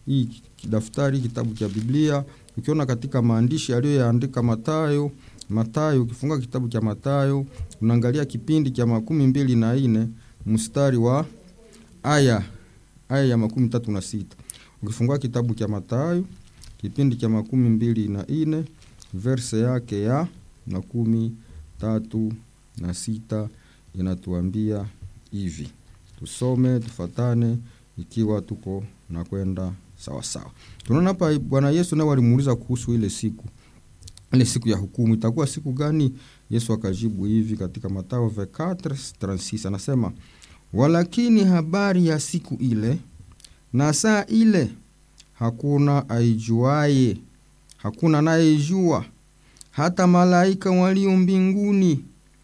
hii daftari kitabu cha Biblia, ukiona katika maandishi aliyoyaandika Matayo, Matayo, ukifunga kitabu cha Matayo unaangalia kipindi cha makumi mbili na nne mstari wa aya aya ya makumi tatu na sita ukifungua kitabu cha Matayo kipindi cha makumi mbili na nne verse yake ya makumi tatu na sita inatuambia hivi, tusome tufatane, ikiwa tuko na kwenda sawasawa. Tunaona hapa Bwana Yesu naye walimuuliza kuhusu ile siku ile siku ya hukumu itakuwa siku gani? Yesu akajibu hivi katika Mathayo 24:36 anasema, walakini habari ya siku ile na saa ile hakuna aijuaye, hakuna anayejua, hata malaika walio mbinguni,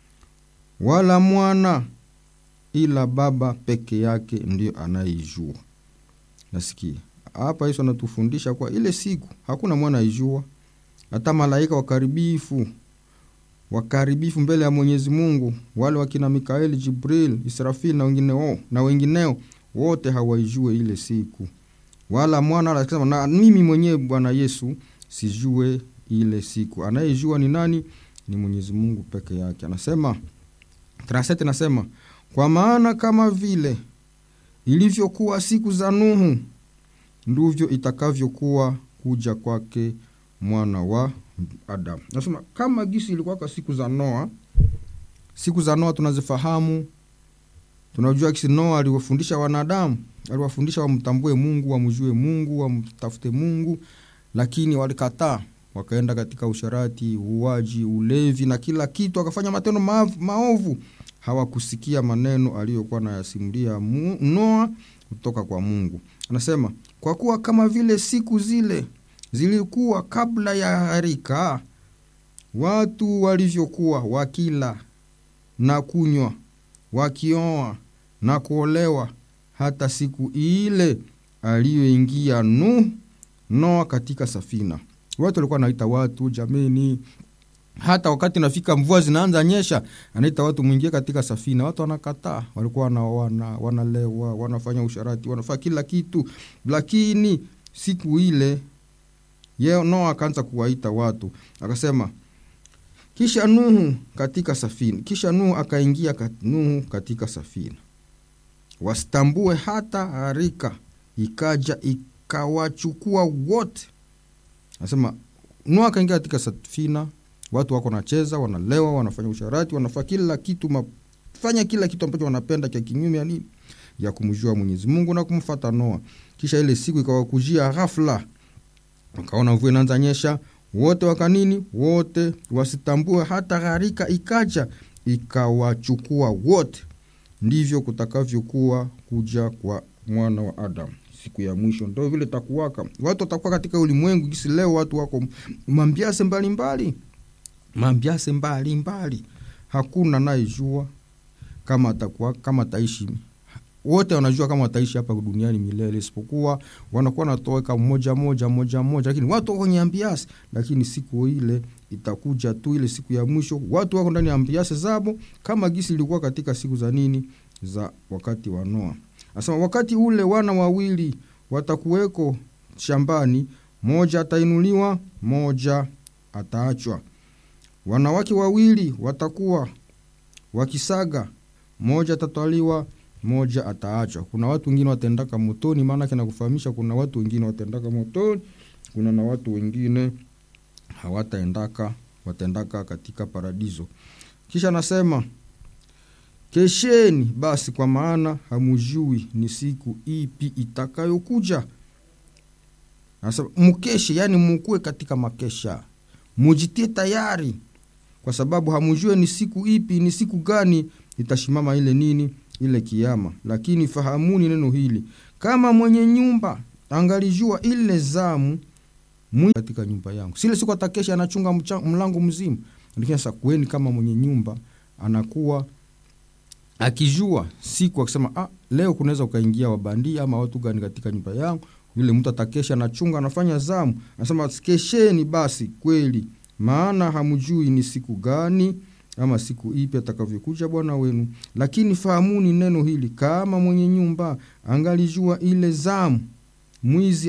wala mwana, ila Baba peke yake ndiyo anayejua. Nasikia hapa Yesu anatufundisha kwa ile siku hakuna mwana aijua, hata malaika wakaribifu wakaribifu mbele ya Mwenyezi Mungu, wale wakina Mikaeli, Jibril, Israfil na wengineo, na wengineo wote hawaijue ile siku, wala mwana anasema, na mimi mwenyewe Bwana Yesu sijue ile siku. Anayejua ni nani? Ni Mwenyezi Mungu peke yake. Anasema Trasete nasema, kwa maana kama vile ilivyokuwa siku za Nuhu ndivyo itakavyokuwa kuja kwake mwana wa Adamu. Nasema kama gisi ilikuwaka siku za Noa. Siku za Noa tunazifahamu, tunajua kisi Noa aliwafundisha wanadamu, aliwafundisha wamtambue Mungu, wamjue Mungu, wamtafute Mungu, lakini walikataa, wakaenda katika usharati, uwaji, ulevi na kila kitu, akafanya matendo maovu. Hawakusikia maneno aliyokuwa nayasimulia Noa kutoka kwa Mungu. Anasema kwa kuwa kama vile siku zile zilikuwa kabla ya gharika, watu walivyokuwa wakila na kunywa, wakioa na kuolewa, hata siku ile aliyoingia Nuhu Noa katika safina. Watu walikuwa wanaita watu jameni, hata wakati nafika mvua zinaanza nyesha, anaita watu mwingie katika safina. Watu wanakataa, walikuwa wanaoana, wanalewa, wanafanya usharati, wanafanya kila kitu, lakini siku ile Ye Noa akaanza kuwaita watu akasema, kisha Nuhu katika safina, kisha Nuhu akaingia kat, Nuhu katika safina, wasitambue hata harika ikaja ikawachukua wote. Anasema Nuhu akaingia katika safina, watu wako wanacheza, wanalewa, wanafanya usharati, wanafanya kila kitu, mafanya kila kitu ambacho wanapenda cha kinyume ya nini, ya kumjua Mwenyezi Mungu na kumfata Noa. Kisha ile siku ikawakujia ghafla wakaona mvua inaanza nyesha, wote wakanini, wote wasitambue hata gharika ikaja ikawachukua wote. Ndivyo kutakavyokuwa kuja kwa mwana wa Adamu siku ya mwisho. Ndo vile takuwaka watu watakuwa katika ulimwengu gisi leo watu wako mambiase mbalimbali, mambiase mbalimbali, hakuna nayejua kama atakuwa kama taishi wote wanajua kama wataishi hapa duniani milele, isipokuwa wanakuwa natoweka mmoja moja moja moja, lakini watu wako kwenye ambiasi. Lakini siku ile itakuja tu, ile siku ya mwisho, watu wako ndani ya ambiasi zabo, kama gisi ilikuwa katika siku za nini, za wakati wa Noa. Asema wakati ule wana wawili watakuweko shambani, moja atainuliwa, moja ataachwa. Wanawake wawili watakuwa wakisaga, moja atatwaliwa moja ataachwa. Kuna watu wengine watendaka motoni, maana kana kufahamisha, kuna watu wengine watendaka motoni, kuna na watu wengine hawataendaka, watendaka katika paradiso. Kisha anasema kesheni basi, kwa maana hamujui ni siku ipi itakayokuja. Anasema mkeshe, yani mukue katika makesha, mujitie tayari, kwa sababu hamujue ni siku ipi, ni siku gani itashimama ile nini ile kiama. Lakini fahamuni neno hili, kama mwenye nyumba angalijua ile zamu mwi katika nyumba yangu, sile siku atakesha anachunga mlango mzima. Lakini sasa kweni kama mwenye nyumba anakuwa akijua siku akisema, ah, leo kunaweza ukaingia wabandia ama watu gani katika nyumba yangu, yule mtu atakesha anachunga anafanya zamu, anasema kesheni basi kweli, maana hamjui ni siku gani ama siku ipi atakavyokuja Bwana wenu. Lakini fahamuni neno hili, kama mwenye nyumba angalijua ile zamu mwizi